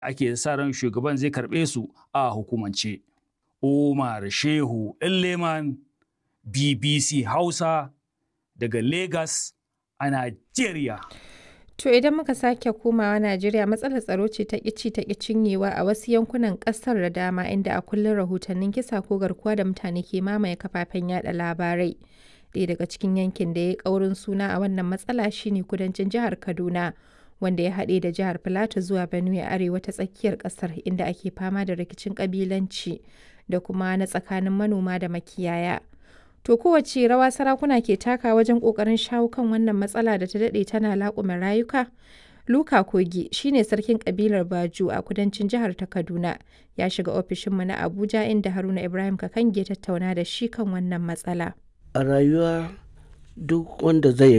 ake sa ran shugaban zai karɓe su a hukumance. Umar Shehu Leman BBC Hausa daga Lagos a Najeriya. To idan muka sake komawa Najeriya matsalar tsaro ce ta ƙici ta cinyewa a wasu yankunan ƙasar da dama inda a kullum rahotannin kisa ko garkuwa da mutane ke mamaye kafafen yada labarai. Ɗaya daga cikin yankin da ya ƙaurin suna a wannan matsala shine kudancin jihar Kaduna. wanda ya haɗe da jihar Filato zuwa Benue arewa ta tsakiyar ƙasar inda ake fama da rikicin ƙabilanci da kuma na tsakanin manoma da makiyaya. To kowace rawa sarakuna ke taka wajen ƙoƙarin shawo kan wannan matsala da ta daɗe tana laƙume rayuka? Luka Kogi shine sarkin ƙabilar Baju a kudancin jihar ta Kaduna ya shiga ofishinmu na Abuja inda Haruna Ibrahim Kakange tattauna da shi kan wannan matsala. A rayuwa duk wanda zai